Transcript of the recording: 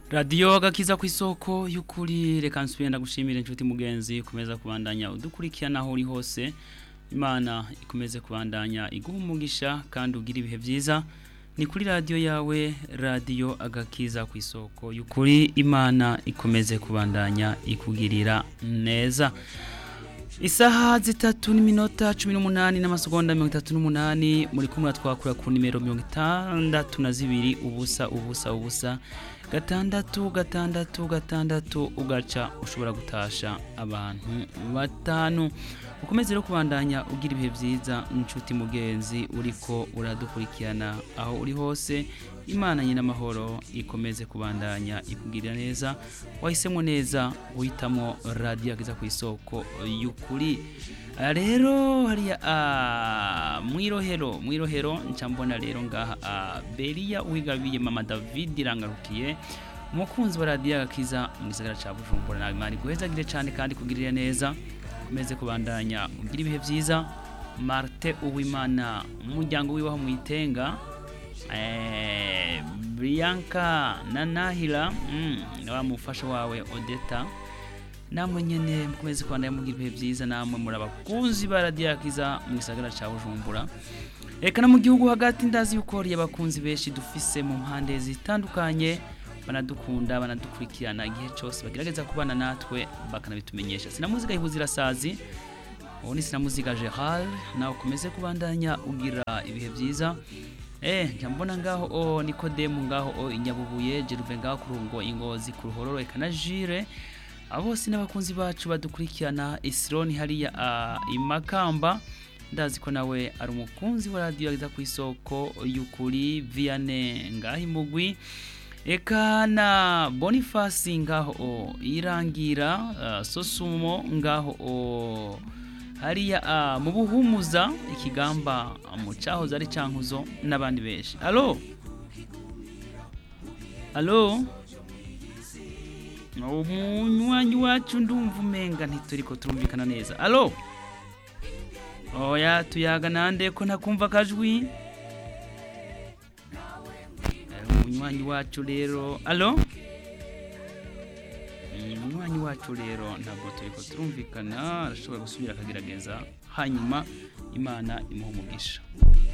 radiyo agakiza ku isoko y'ukuri reka nsubire ndagushimire inshuti mugenzi ukomeza kubandanya udukurikirana aho uri hose imana ikomeze kubandanya iguha umugisha kandi ugira ibihe byiza ni kuri radiyo yawe radiyo agakiza ku isoko y'ukuri imana ikomeze kubandanya ikugirira neza isaha zitatu n'iminota cumi n'umunani n'amasegonda mirongo itatu n'umunani muri kumwe twakura ku nimero mirongo itandatu na zibiri ubusa ubusa ubusa gatandatu gatandatu gatandatu ugaca ushobora gutasha abantu batanu ukomeze rero kubandanya ugira ibihe byiza inshuti mugenzi uriko uradukurikirana aho uri hose imana nyine amahoro ikomeze kubandanya ikugirira neza wahisemo neza uhitamo radiyo ageza ku isoko y'ukuri aha rero hariya mwirohero mwirohero nca mbona rero ngaha beriya wigabiye mama david irangarukiye umukunzi wa radiyo agakiza mu gisagara cya bujumbura nawe imana iguhezagire cyane kandi kugirira neza ukomeze kubandanya ugira ibihe byiza marite uwimana umuryango wiwaho mu itenga Bianca na Nahila wa mufasha wawe Odeta namwe nyene mukomeze kwandaya mugira ibihe byiza namwe muri abakunzi ba radiyo yakiza mu gisagara cya Bujumbura reka no mu gihugu hagati ndazi yuko hari abakunzi benshi dufise mu mpande zitandukanye banadukunda banadukurikirana igihe cyose bagerageza kubana natwe bakanabitumenyesha sinamuziga ihuzira sazi ubu ni sinamuziga Gerard nawe ukomeze kubandanya ugira ibihe byiza Eh, njambona ngaho o Nikodemu ngaho o inyabubuye Jeruve ngaho kurungo ingozi ku ruhororo eka na Jire abose n'abakunzi bacu badukurikirana Isironi hariya uh, imakamba ndazi ko nawe ari umukunzi wa radio yagiza ku isoko y'ukuri Vianney ngaho imugwi eka na Boniface ngaho o irangira uh, Sosumo ngaho o hariya uh, mu buhumuza ikigamba mu cyahoze ari cyankuzo n'abandi benshi alo alo umunywanyi wacu ndumva umenga ntituri ko turumvikana neza alo oya tuyaga nande ko ntakumva akajwi umunywanyi wacu rero alo umunywanyi wacu rero ntabwo turi ko turumvikana arashobora gusubira akagerageza hanyuma imana imuha umugisha